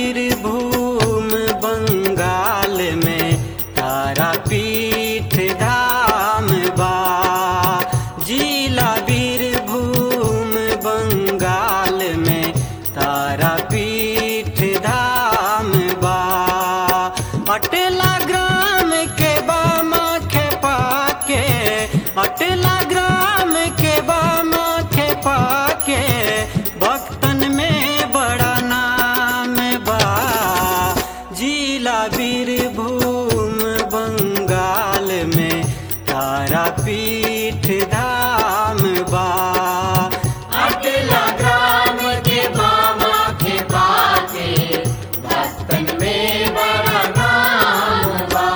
बीरभूम बंगाल में तारापीठ धाम बा जिला बीरभूम बंगाल में तारापीठ धाम बा अटला ग्राम के बामा खेपा के अटला ग्राम के बामा खेपा के भक्तन में बड़ा नाम बा जिला बीरभूम बंगाल में तारापीठ धाम बा अटला ग्राम के मामा के बाके भक्तन में बड़ा नाम बा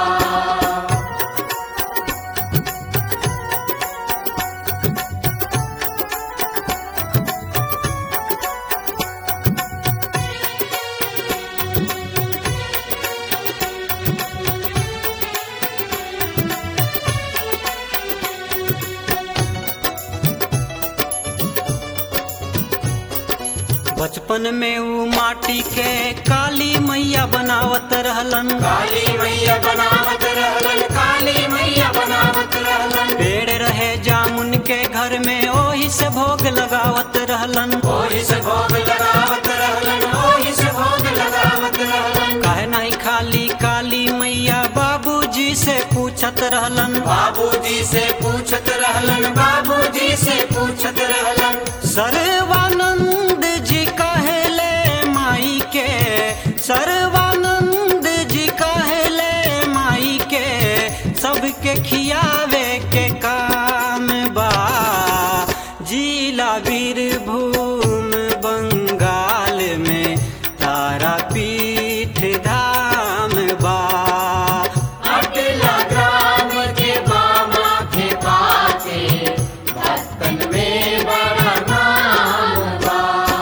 बचपन में ऊ माटी के काली मैया बनावत रहलन काली मैया बनावत रहलन काली मैया बनावत रहलन पेड़ रहे जामुन के घर में ओही से भोग लगावत रहलन ओही से भोग लगावत रहलन ओही से भोग लगावत रहलन काहे नहीं खाली काली मैया बाबूजी से पूछत रहलन बाबूजी से पूछत रहलन बाबूजी से पूछत रहलन सर्वानंद जी कहले माई के सर्वानंद जी कहले माई के सबके खियावे के काम बा जिला बीरभूम बंगाल में तारापीठ धाम बा अटला ग्राम के मामा के बाके भक्तन में बड़ा नाम बा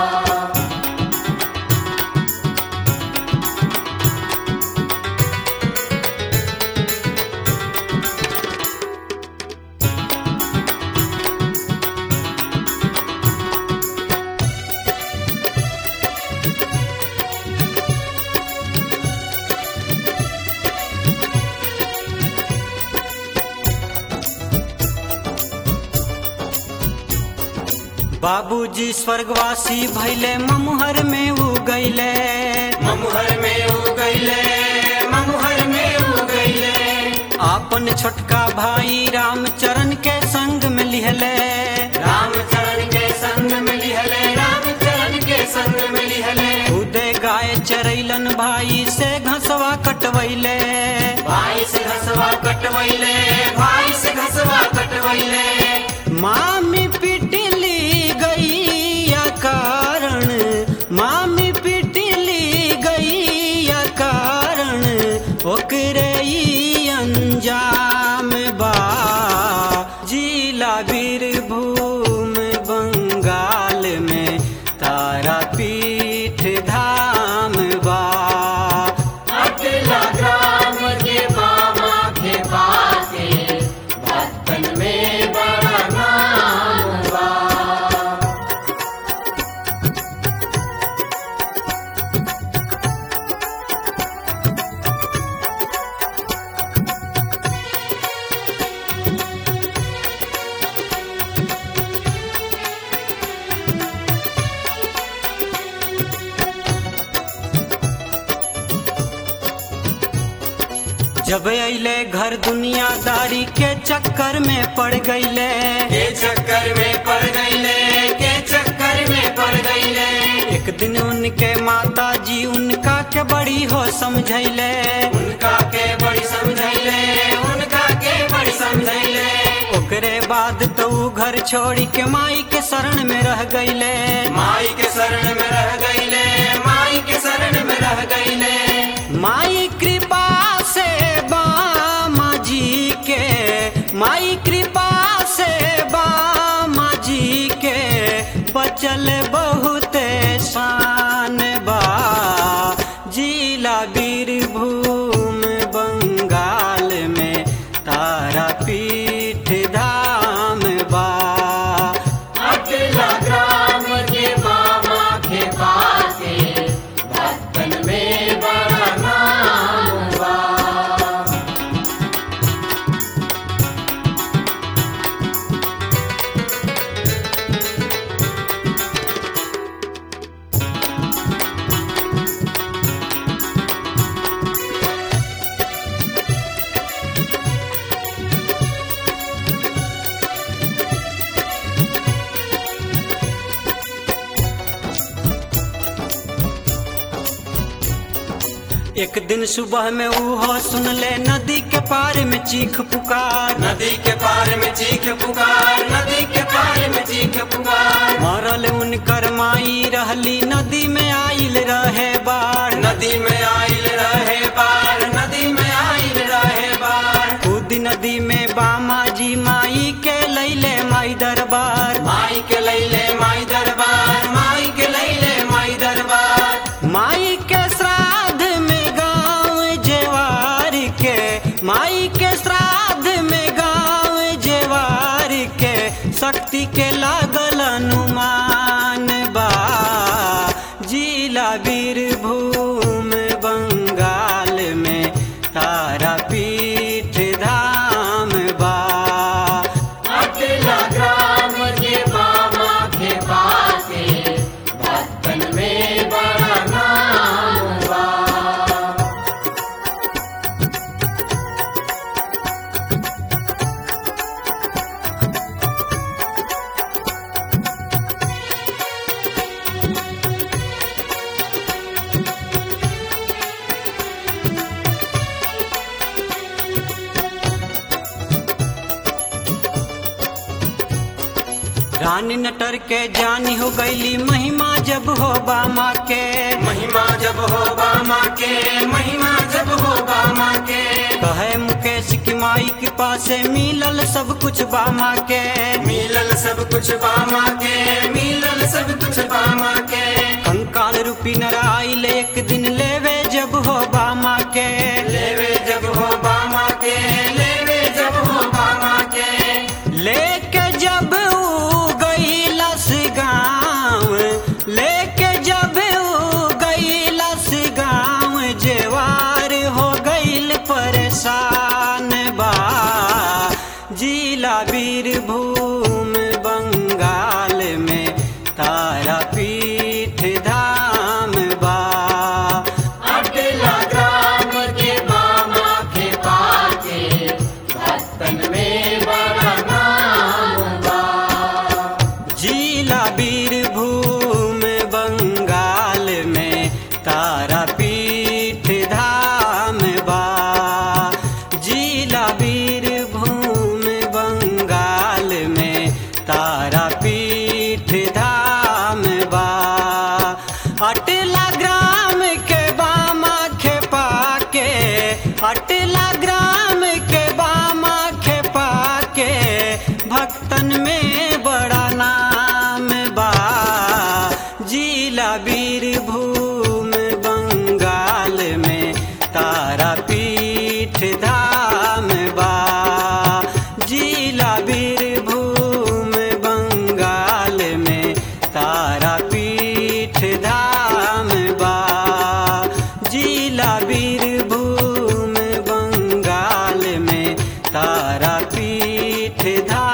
बाबूजी स्वर्गवासी भैले ममुहर में उ गईले ममुहर में उ गईले ममुहर में उ गईले आपन छोटका भाई रामचरण के संग में लिहले रामचरण के संग में लिहले रामचरण के संग में लिहले उदय गाय चरैलन भाई से घसवा कटवैले भाई से घसवा कटवैले भाई से घसवा कटवैले मामी पिटली गैया कारण मामी पिटली गैया कारण ओकरे ई अंजाम बा जिला बीरभूम बंगाल में तारापीठ धाम बा अटला ग्राम के मामा के बाके भक्तन में बड़ा नाम बा जब अइले घर दुनियादारी के चक्कर में पड़ गईले के चक्कर में पड़ गईले के चक्कर में पड़ गईले एक दिन उनके माता जी उनका के बड़ी हो समझैले उनका के बड़ी समझैले उनका के बड़ी समझैले ओकरे बाद तो ऊ घर छोड़ी के माई के शरण में रह गईले माई के शरण में रह गईले माई के शरण में रह गईले माई कृपा से बामा जी के माई कृपा से बामा जी के बचल बहुत शान बा जिला बीरभूम बंगाल में तारापीठ धाम बा अटला ग्राम के मामा के बाके भक्तन में एक दिन सुबह में ऊहो सुन ले नदी के पार में चीख पुकार नदी के पार में चीख पुकार नदी के पार में चीख पुकार मरल उनकर माई रहली नदी में आइल रहे बाढ़ नदी में आइल रहे बार नदी में आइल रहे बार खुद नदी में बामा जी माई के लैले माई दरबार माई के लैले माई दरबार माई के लैले माई दरबार माई के श्राद्ध में गाँव जेवार के माई के श्राद्ध में गाँव जेवार के शक्ति के लागल अनुमान बा जिला वीरभूम बंगाल में तारापीठ धाम बा अटला ग्राम के बाबा के पासे भक्तन में बड़ा नाम बा रानी नटर के जानी हो गईली महिमा जब हो बामा के महिमा जब हो बामा के महिमा जब हो बामा के कहे मुकेश की माई के पासे मिलल सब कुछ बामा के मिलल सब कुछ बामा के मिलल सब कुछ बामा के कंकाल रूपी नराइल एक दिन लेवे जब हो बामा के लेवे जब हो बामा के लेवे जब हो बामा के लेके जब ऊ गईलस गाँव लेके जब ऊ गईलस गाँव जेवार हो गईल परेशान बा जिला वीरभूम बंगाल में तारापीठ धाम बा अटला ग्राम के बामा के पाके भक्तन में बड़ा नाम बा जिला वीरभूम बंगाल में तारापीठ धाम बा जिला वीरभूम बंगाल में तारापीठ धाम बा अटला ग्राम के बामा खेपा के अटला ग्राम के बामा खेपा के भक्तन में बड़ा नाम बा जिला वीरभूम बंगाल में तारापीठ धाम बा जिला वीरभूम बंगाल में तारापीठ धाम बा जिला वीरभूम बंगाल में तारापीठ धाम